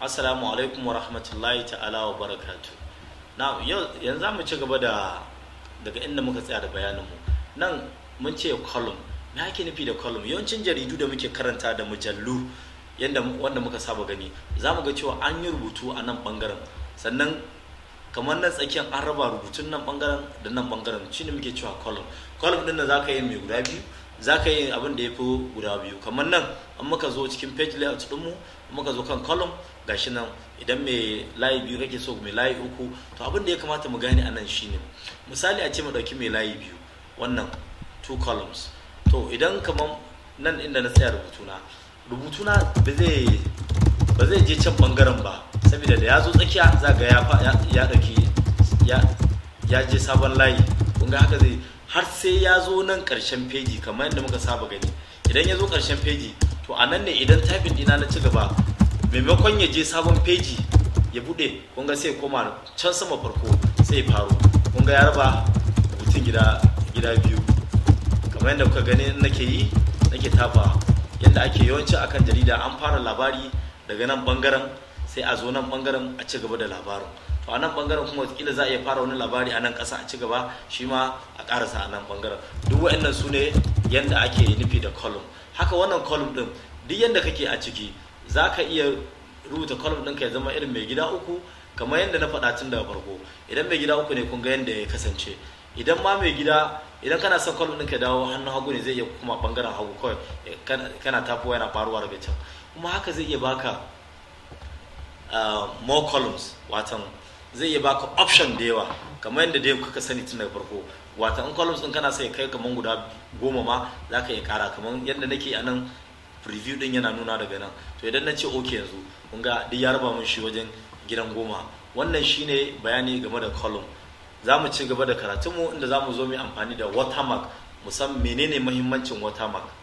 assalamu alaikum wa rahmatullahi ta'ala wa barakatu na yau yanzu za mu ci gaba da daga inda muka tsaya da bayaninmu nan mun ce column me ake nufi da column yawancin jaridu da muke karanta da mujallu yadda wanda muka saba gani za mu ga cewa an yi rubutu a nan bangaren sannan kamar nan tsakiyar an raba rubutun nan bangaren da nan bangaren shine muke cewa column column din da za ka yi mai guda biyu za ka yi abin da ya fi guda biyu kamar nan an muka zo cikin page layout ɗinmu muka zo kan column gashi nan idan mai layi biyu kake so mai layi uku to abin da ya kamata mu gane a nan shine misali a ce mu ɗauki mai layi biyu wannan two columns to idan kamar nan inda na tsaya rubutuna rubutuna ba zai ba zai je can bangaren ba saboda da ya zo tsakiya za ga ya ya ɗauki ya je sabon layi kun ga haka zai har sai ya zo nan ƙarshen feji kamar yadda muka saba gani idan ya zo ƙarshen feji to a nan ne idan typing dina na ci gaba maimakon ya je sabon feji ya bude kun ga sai koma can sama farko sai ya faru kun ga ya raba rubutun gida gida biyu kamar yadda kuka gani nake yi nake tafa yadda ake yawanci akan jarida an fara labari daga nan bangaren sai a zo nan bangaren a ci gaba da labarin to a nan bangaren kuma kila za a iya fara wani labari a nan ƙasa a ci gaba shi ma a ƙarasa a nan bangaren duk wa'annan su ne yadda ake nufi da column haka wannan column din duk yadda kake a ciki za ka iya rubuta column ɗinka ya zama irin mai gida uku kamar yadda na faɗa tun daga farko idan mai gida uku ne kun ga yadda ya kasance idan ma mai gida idan kana son column ɗinka dawo hannun hagu ne zai iya kuma bangaren hagu kawai kana tafowa yana faruwa daga can kuma haka zai iya baka more columns watan zai iya baka option da yawa kamar yadda dai kuka sani tun daga farko watan in columns ɗin kana sai kai kamar guda goma ma za ka iya kara kamar yadda nake a nan preview din yana nuna daga nan to idan na ce ok yanzu kun ga duk ya raba mun shi wajen gidan goma wannan shine bayani game da column za mu ci gaba da karatunmu inda za mu zo mu amfani da watermark musamman menene mahimmancin watermark